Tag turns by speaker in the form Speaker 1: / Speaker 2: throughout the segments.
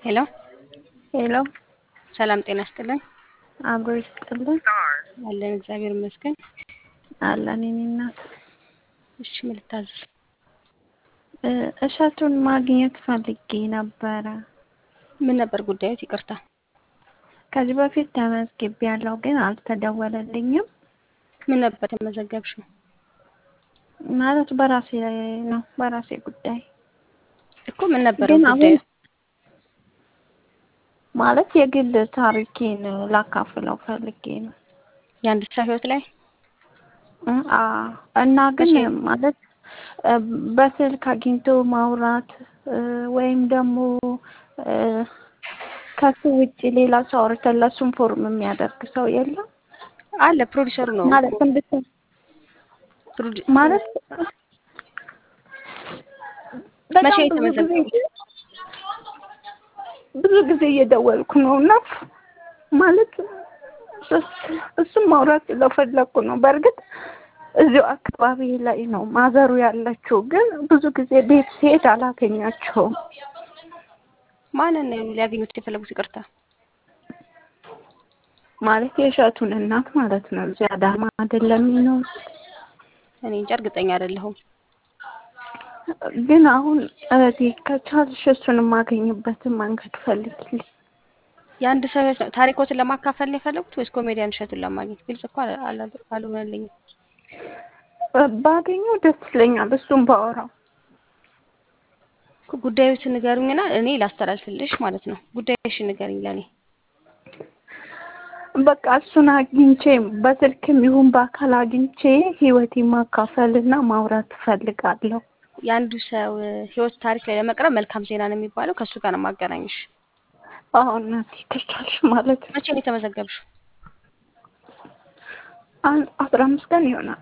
Speaker 1: ሄሎ
Speaker 2: ሄሎ
Speaker 1: ሰላም ጤና ይስጥልን።
Speaker 2: አብሮ ይስጥልን
Speaker 1: አለን እግዚአብሔር ይመስገን።
Speaker 2: አለን የኔ እናት።
Speaker 1: እሺ ምን ልታዘዝ?
Speaker 2: እ እሸቱን ማግኘት ፈልጌ ነበረ።
Speaker 1: ምን ነበር ጉዳዩ? ይቅርታ።
Speaker 2: ከዚህ በፊት ተመዝግቤ ያለው ግን አልተደወለልኝም።
Speaker 1: ምን ነበር የተመዘገብሽው?
Speaker 2: ማለት በራሴ ነው በራሴ ጉዳይ
Speaker 1: እኮ ምን ነበር
Speaker 2: ግን
Speaker 1: ጉዳዩ?
Speaker 2: አሁን ማለት የግል ታሪኬን ላካፍለው ፈልጌ ነው።
Speaker 1: የአንድ ሰው ህይወት ላይ
Speaker 2: እ አ እና ግን
Speaker 1: መቼ?
Speaker 2: ማለት እ በስልክ አግኝቶ ማውራት እ ወይም ደግሞ እ ከሱ ውጭ ሌላ ሰው አውርተን ለሱም ፎርም የሚያደርግ ሰው የለም
Speaker 1: አለ ፕሮዲሰሩ ነው
Speaker 2: ማለት
Speaker 1: እኮ።
Speaker 2: እንድት
Speaker 1: ፕሮዲ-
Speaker 2: ማለት
Speaker 1: መቼ
Speaker 2: በጣም ብዙ
Speaker 1: የተመዘገቡት?
Speaker 2: ጊዜ ብዙ ጊዜ እየደወልኩ ነው እና ማለት እስ- እሱም ማውራት ስለፈለኩ ነው። በእርግጥ እዚሁ አካባቢ ላይ ነው ማዘሩ ያለችው፣ ግን ብዙ ጊዜ ቤት ሲሄድ አላገኛቸውም።
Speaker 1: ማንን ነው ሊያገኙት የፈለጉት? ይቅርታ።
Speaker 2: ማለት የእሸቱን እናት ማለት ነው። እዚህ አዳማ አይደለም የሚኖር
Speaker 1: እኔ እንጃ እርግጠኛ አይደለሁም።
Speaker 2: ግን አሁን እህቴ ከቻልሽ እሱን የማገኝበትን መንገድ ፈልግልኝ።
Speaker 1: የአንድ ሰው ህይወት ነው። ታሪኮትን ለማካፈል ነው የፈለጉት ወይስ ኮሜዲያን እሸቱን ለማግኘት? ግልጽ እኮ አላ- አላ- አልሆነልኝም።
Speaker 2: ባገኘው ደስ ይለኛል። እሱም ባወራው
Speaker 1: እኮ ጉዳዩትን ንገሩኝና እኔ ላስተላልፍልሽ ማለት ነው። ጉዳዩሽን ንገሩኝ ለእኔ።
Speaker 2: በቃ እሱን አግኝቼ በስልክም ይሁን በአካል አግኝቼ ህይወቴን ማካፈልና ማውራት እፈልጋለሁ።
Speaker 1: የአንዱ ሰው እ, ህይወት ታሪክ ላይ ለመቅረብ መልካም ዜና ነው የሚባለው። ከእሱ ጋር ነው ማገናኝሽ።
Speaker 2: አሁን እናቴ ከቻልሽ ማለት ነው።
Speaker 1: መቼ ነው የተመዘገብሽው?
Speaker 2: አንድ አስራ አምስት ቀን ይሆናል።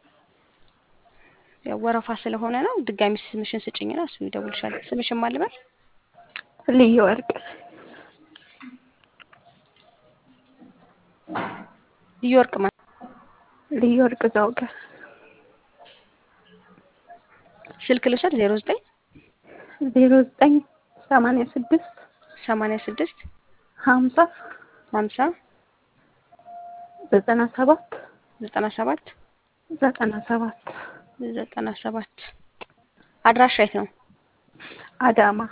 Speaker 1: ያው ወረፋ ስለሆነ ነው። ድጋሚ ስምሽን ስጭኝና እሱ ይደውልሻል። ስምሽን ማን ልበል?
Speaker 2: ልዩ ወርቅ
Speaker 1: ልዩ ወርቅ ማን?
Speaker 2: ልዩ ወርቅ ዘውገ
Speaker 1: ስልክ ልውሰድ። ዜሮ ዘጠኝ
Speaker 2: ዜሮ ዘጠኝ ሰማንያ ስድስት
Speaker 1: ሰማንያ ስድስት
Speaker 2: ሀምሳ
Speaker 1: ሀምሳ
Speaker 2: ዘጠና ሰባት
Speaker 1: ዘጠና ሰባት
Speaker 2: ዘጠና ሰባት
Speaker 1: ዘጠና ሰባት አድራሻ የት ነው?
Speaker 2: አዳማ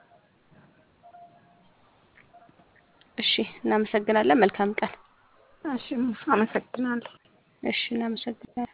Speaker 1: እሺ፣ እናመሰግናለን። መልካም ቀን።
Speaker 2: እሺ አመሰግናለሁ።
Speaker 1: እሺ፣ እናመሰግናለን።